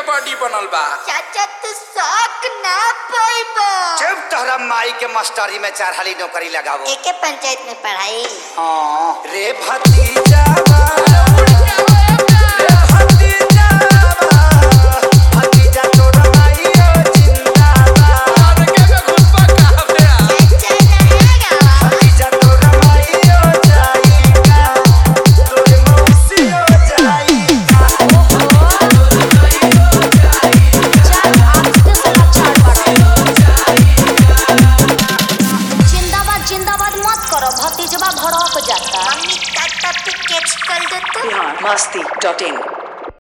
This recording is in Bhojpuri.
बॉडी बनल बा चाचा तू शौक ना पाइबो जब तोहरा माई के मास्टरी में चार हाली नौकरी लगावो एके पंचायत में पढ़ाई हाँ रे भतीजावा रे भतीजावा भतीजा तोरा माई ओ जिंदाबाद चाचा रहेगा भतीजा तोरा माई ओ जाईगा तोरे मौसी ओ जाईगा जिंदाबाद जिंदाबाद मत करो भतीजवा भड़क जाता मम्मी काका पे कैच कर दो तो Masti.in.